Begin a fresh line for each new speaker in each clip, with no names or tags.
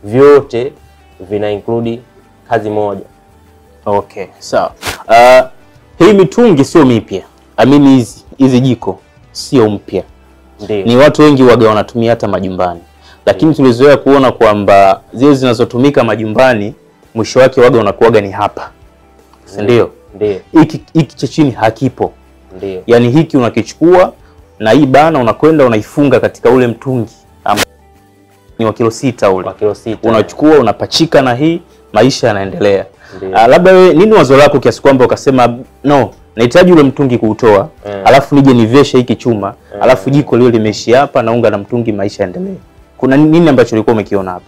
vyote vina include kazi moja.
Okay, sawa. Uh, hii mitungi sio mipya. I mean hizi hizi jiko sio mpya.
Ndio.
Ni watu wengi waga wanatumia hata majumbani, lakini tulizoea kuona kwamba zile zinazotumika majumbani mwisho wake waga unakuwaga ni hapa, si ndio?
Ndio.
Hiki hiki cha chini hakipo,
Ndio.
yaani hiki unakichukua na hii bana unakwenda unaifunga katika ule mtungi ambao ni wa kilo sita ule
Kwa kilo sita.
unachukua unapachika na hii maisha yanaendelea.
Ndio.
Ah, labda wewe nini wazo lako kiasi kwamba ukasema no, nahitaji ule mtungi kuutoa
Mm.
alafu nije niveshe hiki chuma alafu jiko liwe limeishia hapa na unga na mtungi maisha yaendelee. Kuna nini ambacho ulikuwa umekiona hapa?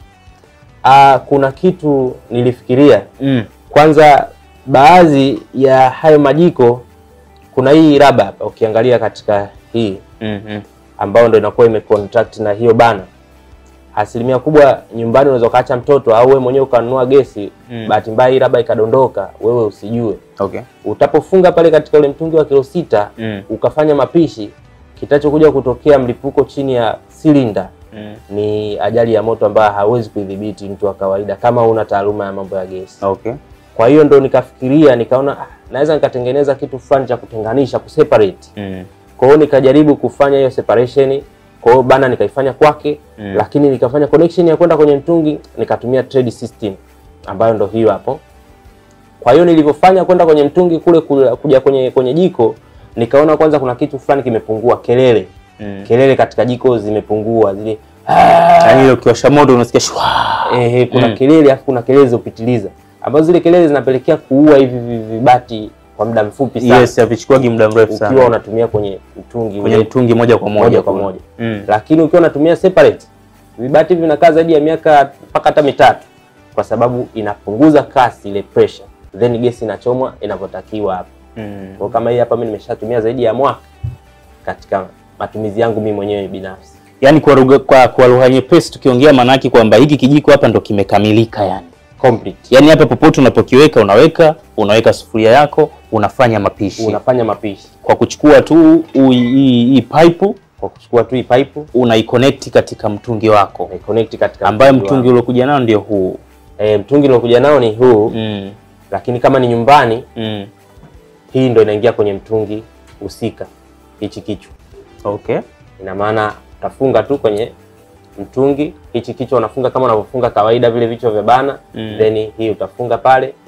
Ah, kuna kitu nilifikiria
Mm.
kwanza, baadhi ya hayo majiko, kuna hii raba hapa, ukiangalia katika hii
Mm -hmm.
ambayo ndo inakuwa imecontract na hiyo bana. Asilimia kubwa nyumbani unaweza ukaacha mtoto au wewe mwenyewe ukanunua gesi
Mm.
bahati mbaya hii raba ikadondoka, wewe usijue.
Okay.
Utapofunga pale katika ule mtungi wa kilo sita
Mm.
ukafanya mapishi, kitachokuja kutokea mlipuko chini ya silinda
Mm.
ni ajali ya moto ambayo hawezi kuidhibiti mtu wa kawaida kama una taaluma ya mambo ya gesi.
Okay.
Kwa hiyo ndo nikafikiria nikaona ah, naweza nikatengeneza kitu fulani cha kutenganisha kuseparate.
Mm.
Kwa hiyo nikajaribu kufanya hiyo separation. Kwa hiyo bana nikaifanya kwake
Mm.
lakini nikafanya connection ya kwenda kwenye mtungi nikatumia trade system ambayo ndo hiyo hapo. Kwa hiyo nilivyofanya kwenda kwenye mtungi kule kule- kuja kwenye kwenye jiko nikaona kwanza kuna kitu fulani kimepungua, kelele
Mm.
kelele katika jiko zimepungua zile
Yaani ile ukiwasha moto unasikia shwa.
Ehe, kuna
Mm.
kelele afu kuna kelele zilizopitiliza ambazo zile kelele zinapelekea kuua hivi vi- vibati kwa muda mfupi sana
Yes, havichukuagi muda mrefu
ukiwa
sana.
unatumia kwenye mtungi
Kwenye
ule
mtungi moja kwa moja.
moja kwa moja.
Mm.
Lakini ukiwa unatumia separate vibati hivi vinakaa zaidi ya miaka mpaka hata mitatu, kwa sababu inapunguza kasi ile pressure, then gesi inachomwa inavyotakiwa hapa.
Mm.
Kwa kama hii hapa mimi nimeshatumia zaidi ya mwaka katika matumizi yangu mimi mwenyewe binafsi.
Yaani kwa lugha kwa, kwa lugha nyepesi tukiongea maanake kwamba hiki kijiko hapa ndo kimekamilika yani.
Complete.
Yaani hapa popote unapokiweka unaweka unaweka sufuria yako unafanya mapishi
Unafanya mapishi
kwa kuchukua tu ui- hii hii pipe
kwa kuchukua tu hii pipe
unaiconnect katika mtungi wako
na connect katika
ambayo mtungi
wangu.
uliokuja nao ndio huu.
E, mtungi uliokuja nao ni huu
Mm.
lakini kama ni nyumbani
Mm.
hii ndo inaingia kwenye mtungi husika hichi kichwa.
Okay.
Ina maana utafunga tu kwenye mtungi hichi kichwa, unafunga kama unavyofunga kawaida vile vichwa vya bana
Mm.
then hii utafunga pale,